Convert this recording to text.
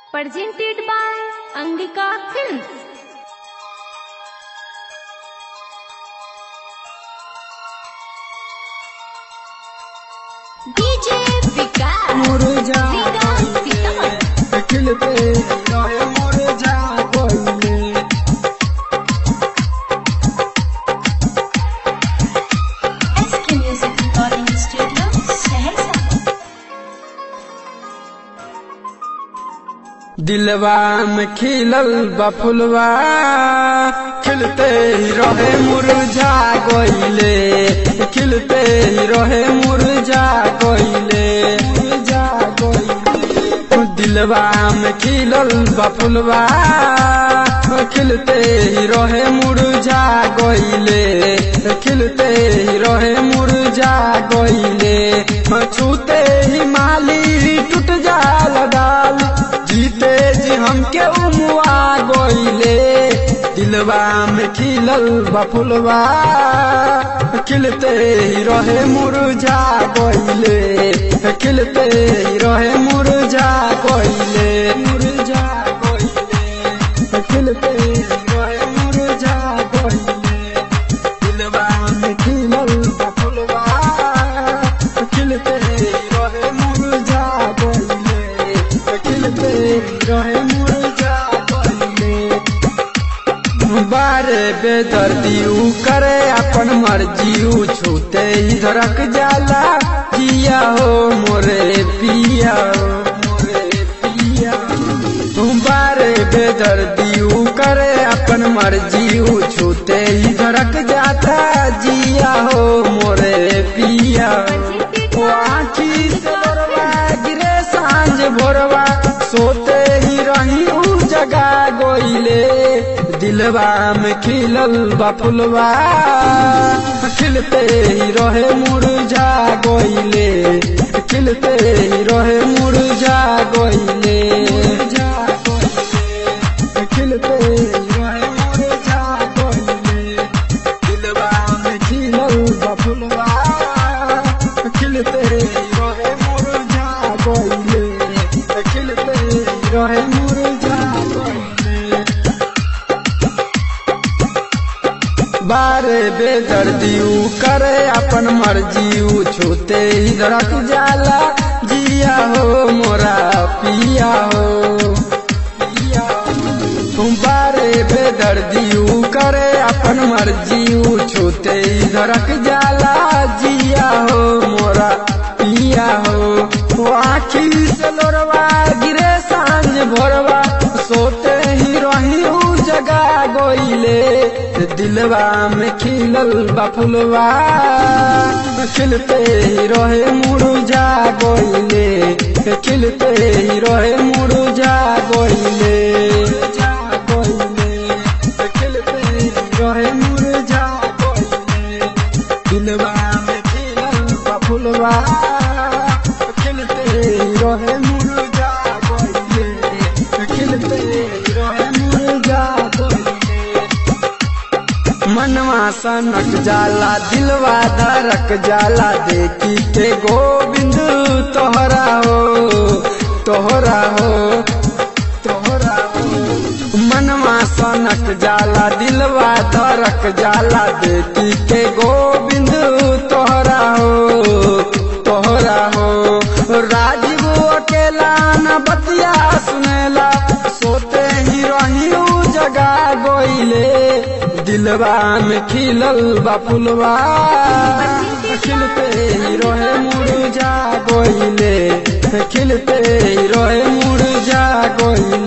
presented by Angika Films. DJ Vikas. मुरझा Vikas Sitamat. खिलते रहे मुरझा कोयले SK Music Recording Studio, Saharsa. दिलवा में खिलल बफुलवा खिलते ही रहे मुरझा गइले खिलते ही रहे मुरझा गइले मुरझा गइले दिलवा में खिलल बफुलवा खिलते ही रहे मुरझा गइले खिलते ही रहे मुरझा गइले छूते ही माली टूट जाल डाल जीते जी हमके उमुआ गइले दिलवा में खिलल बफुलवा खिलते ही रहे मुरझा गइले खिलते ही रहे मुरझा गइले मुरझा गइले खिलते ही रहे मुरझा गइले दिलवा में खिलल बफुलवा खिलते ही रहे मुरझा गइले खिलते ही रहे मुरझा गइले बारे बेदर्दी ऊ करे अपन मर्जी ऊ छूते ही धड़क जाला जिया हो मोरे पिया हो मोरे पिया तुम बारे बेदर्दी ऊ करे अपन मर्जी ऊ छूते ही धड़क जाता जिया हो मोरे पिया ओ आँखी से लोरवा गिरे सांझ भोरवा सोते ही रही ऊ जगा गोइले दिलवा में खिलल बफुलवा खिलते ही रहे मुरझा गोइले खिलते ही रहे मुरझा गोइले मुरझा गोइले खिलते ही रहे मुरझा गोइले दिलवा में खिलल बफुलवा खिलते ही रहे मुरझा गोइले खिलते ही रहे मुरझा गोइले बारे बेदर्दी ऊ करे अपन मर्जी ऊ छूते ही धड़क जाला जिया हो मोरा पिया हो पिया हो। तुम बारे बेदर्दी ऊ करे अपन मर्जी ऊ छूते ही धड़क जाला जिया हो मोरा पिया हो वो आखी से लोरवा गिरे सांझ भोरवा सोते ही रही ऊ जगा गोइले दिलवा में खिलल बफुलवा खिलते ही रहे मुरझा गोइले खिलते ही रहे मुरझा गोइले मुरझा गोइले खिलते ही रहे मुरझा गोइले दिलवा में खिलल बफुलवा खिलते ही रहे मुरझा गोइले खिलते ही रहे मुरझा गोइले मनवा सनक जाला दिलवा धड़क जाला देखी के गोविंद तोहरा हो तोहरा हो तोहरा हो मनवा सनक जाला दिलवा धड़क जाला देखी के गोविंद तोहरा हो तोहरा हो राजीव अकेला न बतिया सुनेला सोते ही रही ऊ जगा गोइले दिलवा में खिलल बफुलवा खिलते ही रहे मुरझा गोइले खिलते ही रहे मुरझा गोइले